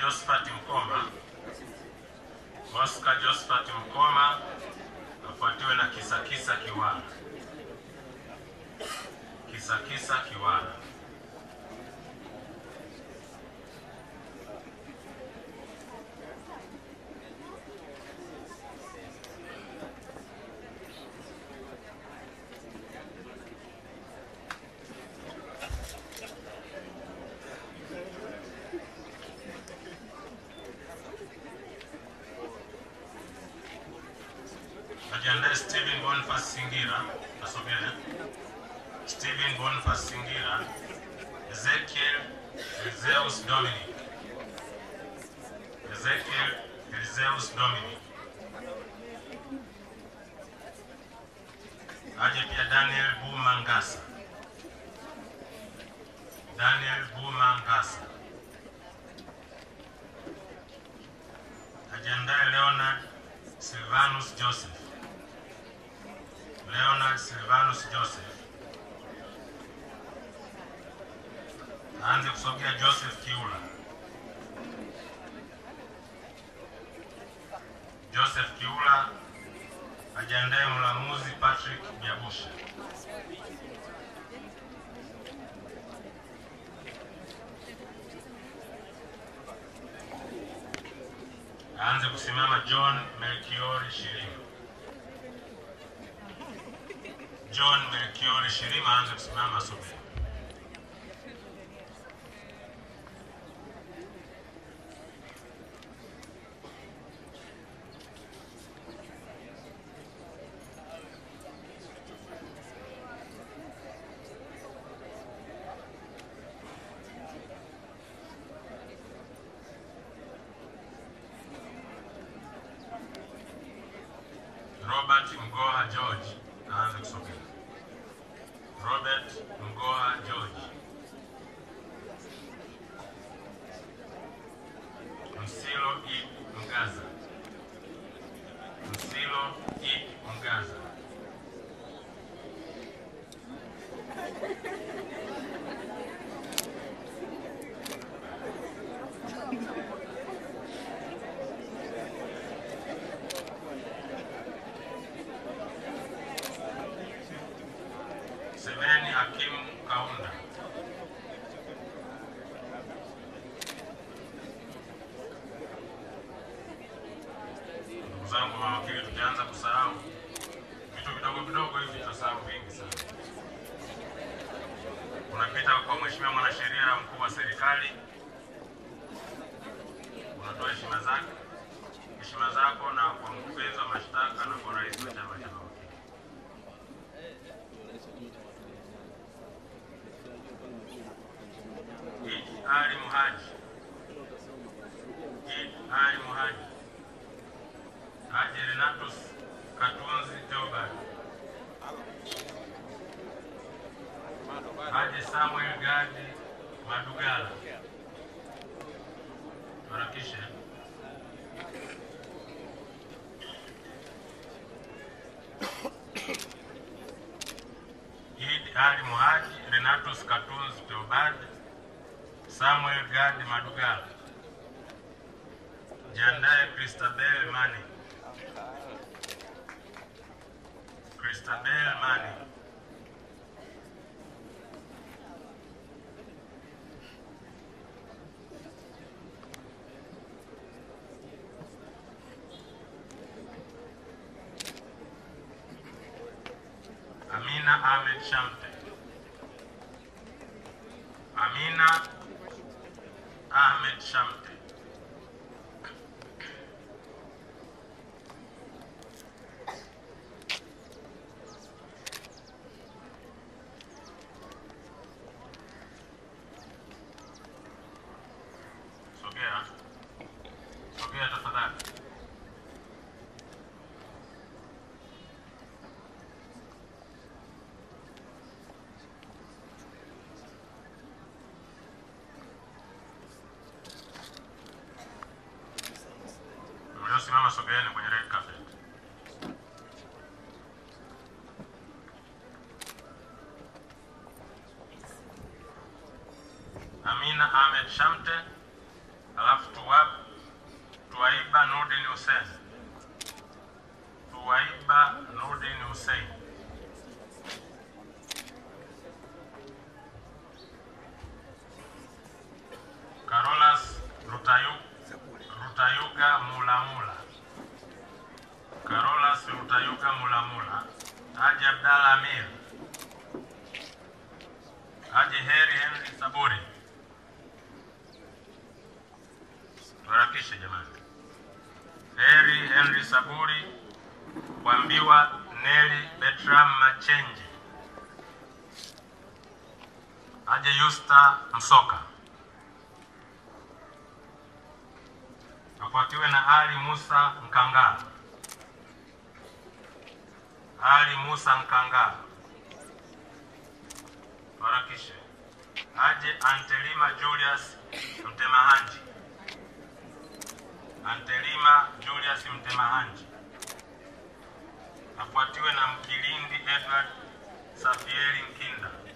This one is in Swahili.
Josephat Mkoma, Oscar Josephat Mkoma afuatiwe na Kisakisa Kiwala. Kisakisa Kiwala. Ajiandae Steven Boniface Singira, asogee. Steven Boniface Singira, Ezekiel Elizeus Dominic, Ezekiel Elizeus Dominic. Aje pia Daniel Buma Ngasa, Daniel Buma Ngasa. Ajiandae Leonard Silvanus Joseph, Leonard Silvanus Joseph. Aanze kusogea Joseph Kiula. Joseph Kiula ajiandae mlamuzi Patrick Nyabusha. Aanze kusimama John Melchiori Shirima. John Melchiori Shirima aanze kusimama asogee. Robert Mgoha George aanze kusogea. Robert Mgoha George. Msilo E. Mgaza. Msilo E. Mgaza. Semeni Hakim Kaunda. Ndugu zangu mawakili, tukianza kusahau vitu vidogo vidogo hivi tutasahau vingi sana. Unapita kwa mheshimiwa mwanasheria mkuu wa serikali, unatoa heshima zake heshima zako na kwa mkurugenzi wa mashtaka na kwa rais wa chama cha mawakili. Idi Ali Muhaji. Idi Ali Muhaji. Haji Renatus Katunzi Theobald. Haji Samuel Gadi Madugala. Harakishe. Idi Ali Muhaji, Renatus Katunzi Theobald, Samuel Gadi Madugala. Jiandae Christabel Mani. Christabel Mani. Amina Ahmed Shamte. Amina Ahmed Shamte. Sogea. Sogea tafadhali. Mliosimama sogeeni kwenye red carpet. Amina Ahmed Shamte alafu tuwa, Tuwaiba Nurdin Hussein, Tuwaiba Nurdin Hussein, Carolas Rutayu, Rutayuga Mulamula, Carolas Rutayuga Mulamula, Haji Abdalla Amir, Haji Heri Henry Saburi. Tuharakishe jamani. Heri Henry Saburi, Kwambiwa Neli Betram Machenji, Haji Yusta Msoka, afuatiwe na Ali Musa Mkangala, Ali Musa Mkangala. Tuharakishe. Haji Antelima Julius Mtemahanji, Antelima Julius Mtemahanji afuatiwe na Mkilindi Edward Safieri Nkinda.